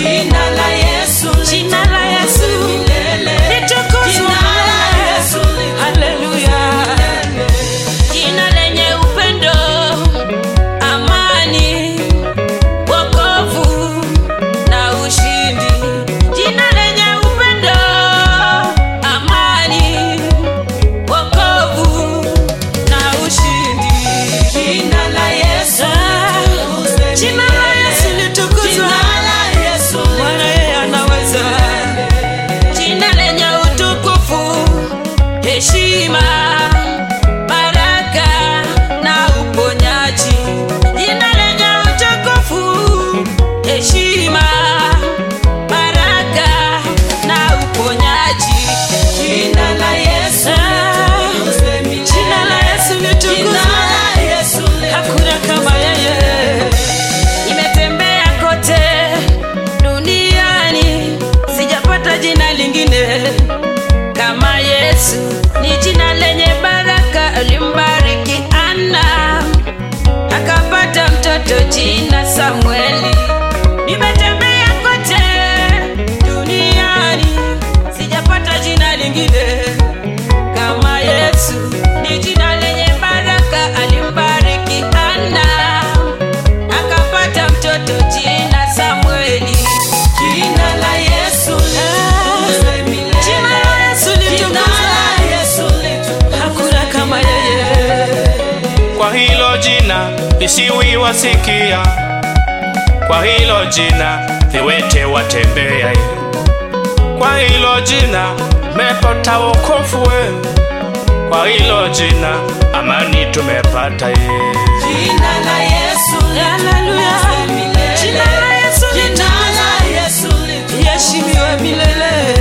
Jina la Yesu Jina la Yesu litukuzwe milele. Haleluya. Jina lenye upendo, amani, wokovu na ushindi. Jina lenye upendo, amani, wokovu na ushindi. Jina la Yesu Ah, Jina la Yesu litukuzwe. Jina la Yesu Bwana yeye anaweza. Jina lenye utukufu, heshima, baraka na uponyaji. Jina lenye utukufu, heshima, baraka na uponyaji. Jina la Yesu Ah, Jina la Yesu litukuzwe. Jina la Yesu Hakuna kama yeye. Nimetembea kote duniani, sijapata jina lingine kama Yesu. Ni jina lenye baraka, alimbariki Ana akapata mtoto jina Samueli. Nimetembea kote duniani, sijapata jina lingine kama Yesu ni jina lenye baraka, alimbariki Ana akapata mtoto jina Samueli. Jina la Yesu litukuzwe milele. Jina la Yesu Jina litukuzwe, la Yesu litukuzwe. hakuna kama yeye. Kwa hilo jina visiwi wasikia, kwa hilo jina viwete watembea, kwa hilo jina mepata wokovu we, kwa hilo jina amani tumepata ye. Jina la Yesu Haleluya. litukuzwe milele. Jina la Yesu Jina la Yesu litukuzwe. Iheshimiwe milele.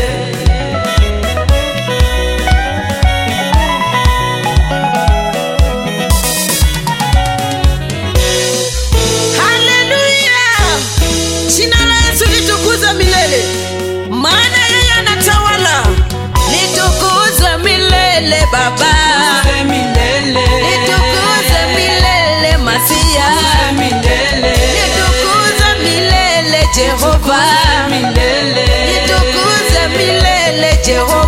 Haleluya! Jina la Yesu litukuzwe milele, maana yeye anatawala. Litukuzwe milele Baba, milele. litukuzwe milele Masia, milele. litukuzwe milele Jehova, milele. litukuzwe milele Jehova.